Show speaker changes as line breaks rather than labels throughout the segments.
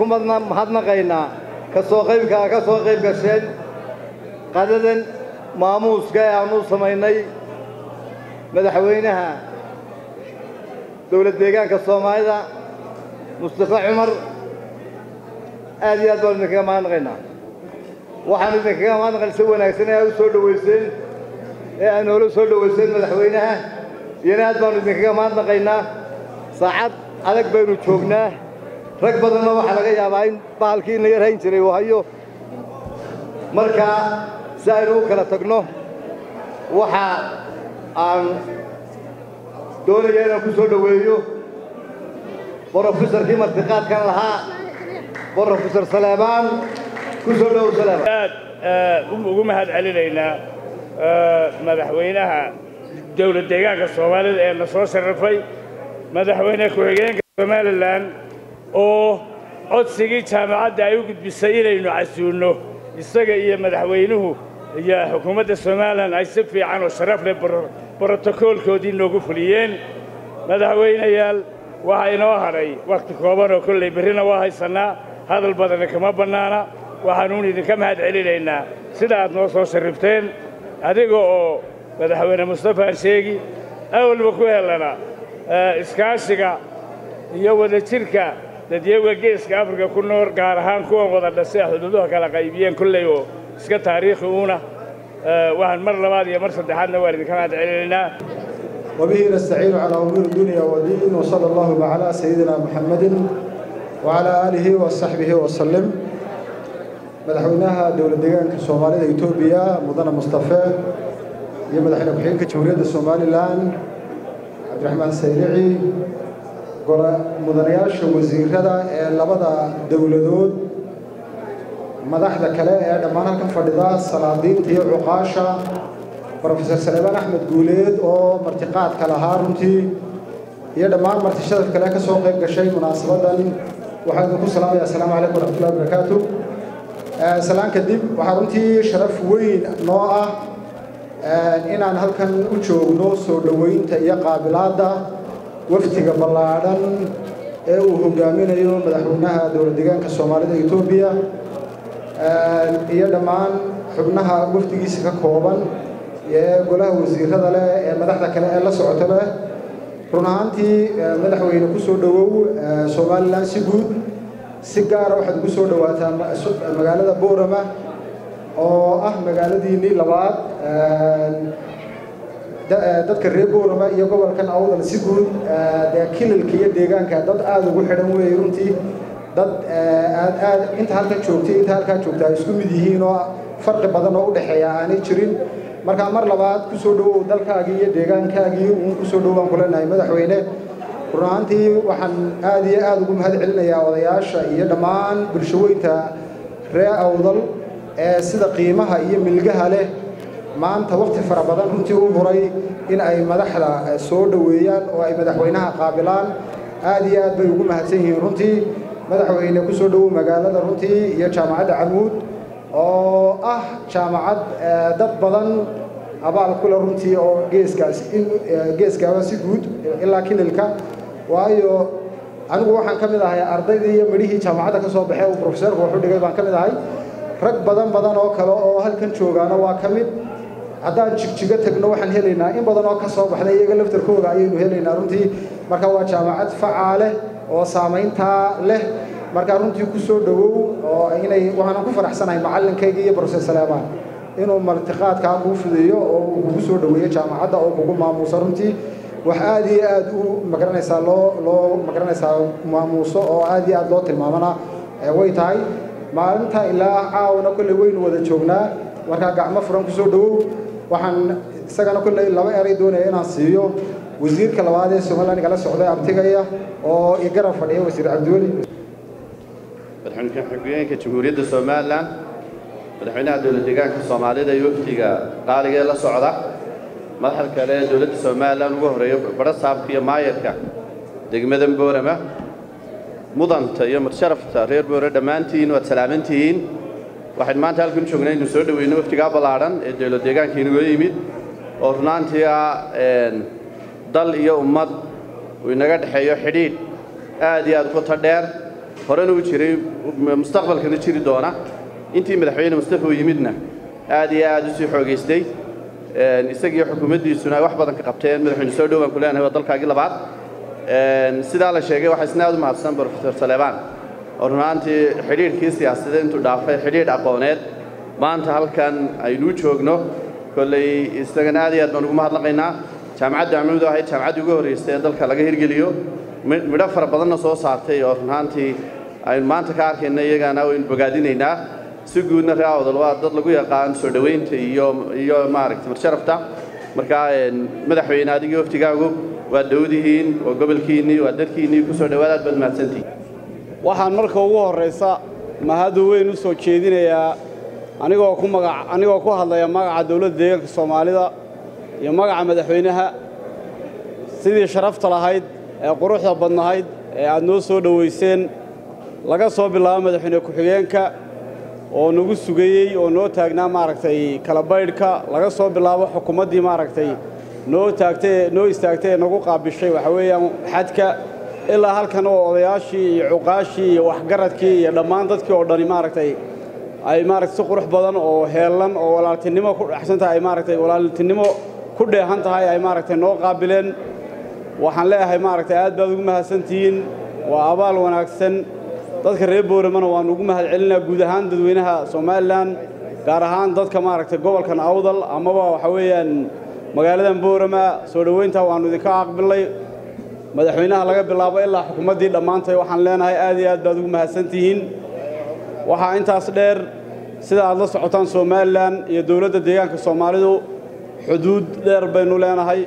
mahadnaqaynaa ka soo qaybkaa ka soo qayb gasheen qadadan maamuuska ee aannu samaynay madaxweynaha dowlad deegaanka soomaalida mustafa cumar aad iyo aad baanu idinkaga mahadnaqaynaa waxaanu idinkaga mahadnaqayn si wanaagsan ee aad u soo dhowayseen ee aad noola soo dhowayseen madaxweynaha iyana aad baanu idinkaga mahadnaqaynaa saacad adag baynu joognaa rag badanna waxaa laga yaabaa in bahalkii ina yar hayn jiray uu hayo markaa si aynu u kala tagno waxa aan doonaya inaan ku soo dhoweeyo brofesorkii martiqaadkan lahaa brofesor saleebaan ku soo dhowow saleebaan
aad ugu mahad celinaynaa madaxweynaha dowlad deegaanka soomaalida ee na soo sharafay madaxweyne ku-xigeenka somalilan oo codsigii jaamacadda ay u gudbisay inaynu casuulno isaga iyo madaxweynuhu iyo xukuumadda somalilan ay si fiican oo sharaf leh brotokoolkoodii noogu fuliyeen madaxweynayaal waxaa inoo hadhay wakhti kooban oo kollay berrina waa haysannaa hadal badana kama bannaana waxaanuun idinka mahad celinaynaa sida aad noo soo sharrifteen adiga oo madaxweyne mustafaan sheegi awalba ku helana iskaashiga iyo wadajirka dadyaga geeska afrika ku nool gaar ahaan kuwan wada dhasay xuduuduha kala qaybiyeen kolley oo iska taariikhi uuna waxaan mar labaad iyo mar saddexaadna waan idinka mahad celinaynaa
وبه نستعين على أمور الدنيا والدين وصلى الله على سيدنا محمد وعلى آله وصحبه وسلم مدحونها دولة ديغان كسومالية إثيوبيا مدن مصطفى يا مدحنا كحين كجمهورية الصومالي الآن عبد الرحمن سيرعي مدنياش وزير هذا لبدا دولدود madaxda kale ee dhammaan halkan fadhida salaadiinta iyo cuqaasha brofesor saleebaan axmed guuleed oo martiqaadka lahaa runtii iyo dhammaan martishadaf kale ka soo qayb gashay munaasabadan waxaan idinku salaamaya assalaamu calaykum waraxmatullahi wabarakaatu salaan kadib waxaa runtii sharaf weyn noo ah inaan halkan u joogno soo dhoweynta iyo qaabilaadda wafdiga ballaadhan ee uu hogaaminayo madaxweynaha dowlad deegaanka soomaalida etoobiya iyo dhammaan xubnaha wafdigiisa ka kooban ee golaha wasiirada leh ee madaxda kale ee la socota leh run ahaantii madaxweyne ku soo dhowow somalilan si guud si gaara waxaad ugu soo dhowaataa magaalada boorama oo ah magaaladiinnii labaad dadka reer boorama iyo gobolkan awdal si guud dee kililka iyo deegaanka dad aada ugu xidhan weeye runtii dad aad aad inta halkan joogtay inta halkaa joogta ay isku mid yihiin oo farqi badan oo u dhexeeya aanay jirin markaa mar labaad ku soo dhowow dalkaagii iyo deegaankaagii uun ku soo dhowaan ku leenahay madaxweyne run ahaantii waxaan aad iyo aad ugu mahad celinayaa odayaasha iyo dhammaan bulshaweynta ree awdal ee sida qiimaha iyo milgaha leh maanta waqti fara badan runtii u huray in ay madaxda soo dhoweeyaan oo ay madaxweynaha qaabilaan aad iyo aad bay ugu mahadsan yihiin runtii madaxweyne ku soo dhowow magaalada runtii iyo jaamacadda camuud oo ah jaamacad dad badan abaal kule runtii oo geeskaas geeskaaba si guud ilaa kililka waayo anigu waxaan ka mid ahay ardaydii iyo midhihii jaamacadda ka soo baxee uu profesorku wuxu dhigay baan ka mid ahay rag badan badan oo kale oo halkan joogaana waa ka mid haddaan jigjigo tagno waxaan helaynaa in badan oo ka soo baxday iyaga laftarkooga ayaynu helaynaa runtii marka waa jaamacad facaaleh oo saamayntaa leh markaa runtii ku soo dhowow oo inay waxaanan ku faraxsanahay macallinkayga iyo brofesor saleebaan inuu martiqaadkaa kuu fidiyo oo uu kugu soo dhoweeyo jaamacadda oo kugu maamuuso runtii wax aad iyo aad u magaranaysaa loo loo magaranaysaa maamuuso oo aad iyo aad loo tilmaamana way tahay maalinta ilaa caawana kolley waynu wada joognaa markaa gacmo furan ku soo dhowow waxaan isagana kolley laba eray doonaya inaan siiyo wasiirka labaad ee somaliland igala socday abtigaya oo igarab fadhiya wasiir cabdiweli
madaxweyne ku-xigeenka jamhuuriyadda somalilan madaxweynaha dowlad deegaanka soomaalida iyo wafdiga qaaliga ee la socda madaxda kale ee dowladda somalilan ugu horeeya barasaabka iyo maayarka degmada boorama mudanta iyo mudsharafta reer boore dhammaantiin waad salaamantihiin waxaynu maanta halkan u joognay inuu soo dhoweyno wafdigaa ballaadhan ee dowlad deegaanka inagoo yimid oo runaantii ah dal iyo ummad uu inaga dhexeeyo xidhiidh aad iyo aad u qoto dheer horena u jiray mustaqbalkana jiri doona intii madaxweyne mustafa uu yimidna aad iyo aad u sii xoogaystay isagiiyo xukuumaddiisuna ay wax badan ka qabteen madaxweyne soo dhowaan ku leenahay waa dalkaagii labaad sidaa la sheegay waxaa isna aad u mahadsan brofesor saleebaan oo runaantii xidhiidhkii siyaasadeed intuu dhaafay xidhiidh aqooneed maanta halkan aynuu joogno kolley isagana aad iyo aad baan ugu mahadnaqaynaa jaamacadda amnuud oo ahayd jaamacaddii ugu horraysay ee dalka laga hirgeliyo midho fara badanna soo saartay oo runaantii aynu maanta ka arkayna iyagana waynu bogaadinaynaa si guudna ree awdal waa dad lagu yaqaan soo dhowaynta iyo iyo maaragtay marsharafta markaa madaxweyne adigii waftigaagu waa dowdihiin waa gobolkiinnii waa dadkiinnii ku soo dhowaad aad baad mahadsantihin
waxaan marka ugu horraysa mahadu weyn u soo jeedinayaa anigoo ku magac anigoo ku hadlaya magaca dowladda deegaanka soomaalida iyo magaca madaxweynaha sidii sharafta lahayd ee quruxda badnahayd ee aad noo soo dhowayseen laga soo bilaabo madaxweyne ku-xigeenka oo nagu sugayey oo noo taagnaa maaragtay kala baydhka laga soo bilaabo xukuumaddii maaragtay noo taagtay noo istaagtay ee nagu qaabishay waxa weeyaan xadka ilaa halkan oo odayaashii iyo cuqaashii iyo waxgaradkii iyo dhammaan dadkii oo dhani maaragtay ay maaragtay si qurux badan oo heellan oo walaaltinimo ku dhexsan tahay ay maaragtay walaaltinimo ku dheehan tahay ay maaragtay noo qaabileen waxaan leeyahay maaragtay aad baad ugu mahadsantihiin waa abaal wanaagsan dadka reer booramana waannu ugu mahad celinaa guud ahaan dadweynaha somalilan gaar ahaan dadka maaragtay gobolkan awdal amaba waxa weeyaan magaaladan boorama soo dhowaynta waannu idinka aqbilay madaxweynaha laga bilaabo ilaa xukuumaddii dhammaantay waxaan leenahay aad iyo aad baad ugu mahadsantihiin waxaa intaas dheer sida aad la socotaan somalilan iyo dowladda deegaanka soomaalidu xuduud dheer baynu leenahay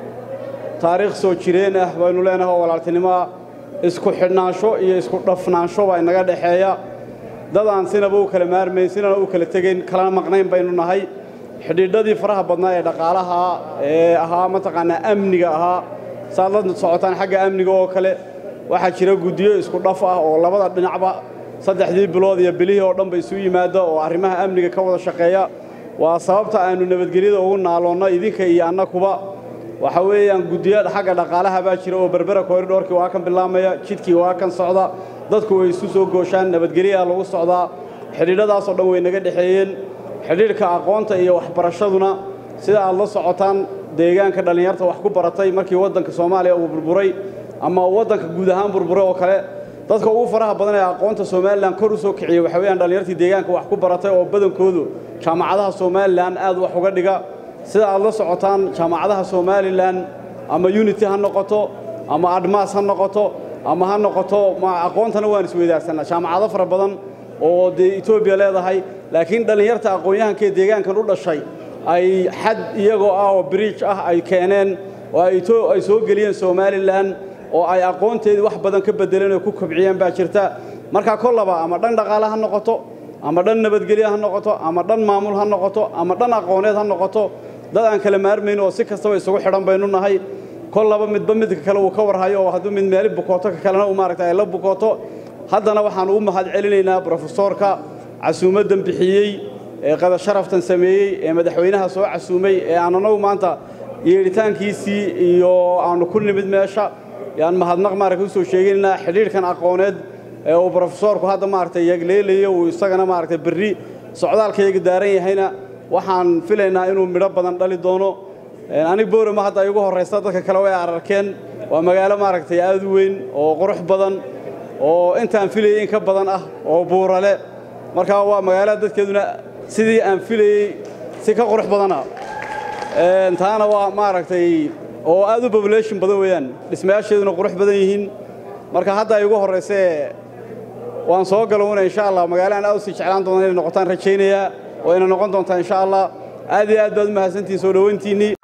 taariikh soo jireen ah baynu leenahay oo walaaltinimoa isku xidhnaansho iyo isku dhafnaansho baa inaga dhexeeya dad aan sinaba u kala maarmayn sinana u kala tegayn kalana maqnayn baynu nahay xidhiidhadii faraha badnaa ee dhaqaalaha ee ahaa mataqaanaa amniga ahaa saaad la socotaan xagga amniga oo kale waxaa jira guddiyo isku dhaf ah oo labada dhinacba saddexdii bilood iyo bilihii oo dhanba isu yimaada oo arrimaha amniga ka wada shaqeeya waa sababta aannu nabadgelyada ugu naaloonno idinka iyo annakuba waxa weeyaan guddiyada xagga dhaqaalaha baa jira oo berbera koridhoorkii waa kan bilaamaya jidkii waa kan socda dadku way isu soo gooshaan nabadgelyaha lagu socdaa xidhiidhadaasoo dhan way naga dhexeeyeen xidhiidhka aqoonta iyo waxbarashaduna sida aad la socotaan deegaanka dhallinyarta wax ku baratay markii waddanka soomaaliya uu burburay ama waddanka guud ahaan burburay oo kale dadka ugu faraha badan ee aqoonta somalilan kor u soo kiciyey waxa weeyaan dhallinyartii deegaanka wax ku baratay oo badankoodu jaamacadaha somalilan aad wax uga dhiga sida aad la socotaan jaamacadaha somalilan ama unity ha noqoto ama admas ha noqoto ama ha noqoto aqoontana waan isweydaarsanaa jaamacado fara badan oo dee etoobiya leedahay laakiin dhallinyarta aqoon-yahankee deegaankan u dhashay ay xad iyagoo ah oo biriij ah ay keeneen oo ay soo geliyeen somalilan oo ay aqoonteedii wax badan ka beddeleen oo ku kobciyeen baa jirta markaa kollaba ama dhan dhaqaale ha noqoto ama dhan nabadgelyo ha noqoto ama dhan maamul ha noqoto ama dhan aqooneed ha noqoto dad aan kala maarmayn oo si kastaba isugu xidhan baynu nahay kollaba midba midka kale uu ka warhayo oo hadduu mid meeli bukooto ka kalena uu maaragtay ay la bukooto haddana waxaan ugu mahad celinaynaa brofesoorka casuumaddan bixiyey ee qada sharaftan sameeyey ee madaxweynaha soo casuumay ee aan anagu maanta yeedhitaankiisii iyo aanu ku nimid meesha yaan mahadnaq maaragtay u soo sheeganaynaa xidhiidhkan aqooneed ee uu brofesoorku hadda maaragtay yagleelayo uu isagana maaragtay berri socdaalkayaga daaran yahayna waxaan filaynaa inuu midho badan dhali doono anig boorama hadda ay ugu horraysa dadka kale way ararkeen waa magaalo maaragtay aad u weyn oo qurux badan oo intaan filayey in ka badan ah oo buurale markaa waa magaalada dadkeeduna sidii aan filayey si ka qurux badana taana waa maaragtay oo aad u population badan weeyaan dhismayaasheeduna qurux badan yihiin marka hadda ay ugu horraysee waan soo galowna insha allah magaalo aan aad u sii jeclaan doona inay noqotaan rajaynayaa oo ina noqon doontaa insha allah aad iyo aad baad u mahadsantihiin soo dhowayntiinnii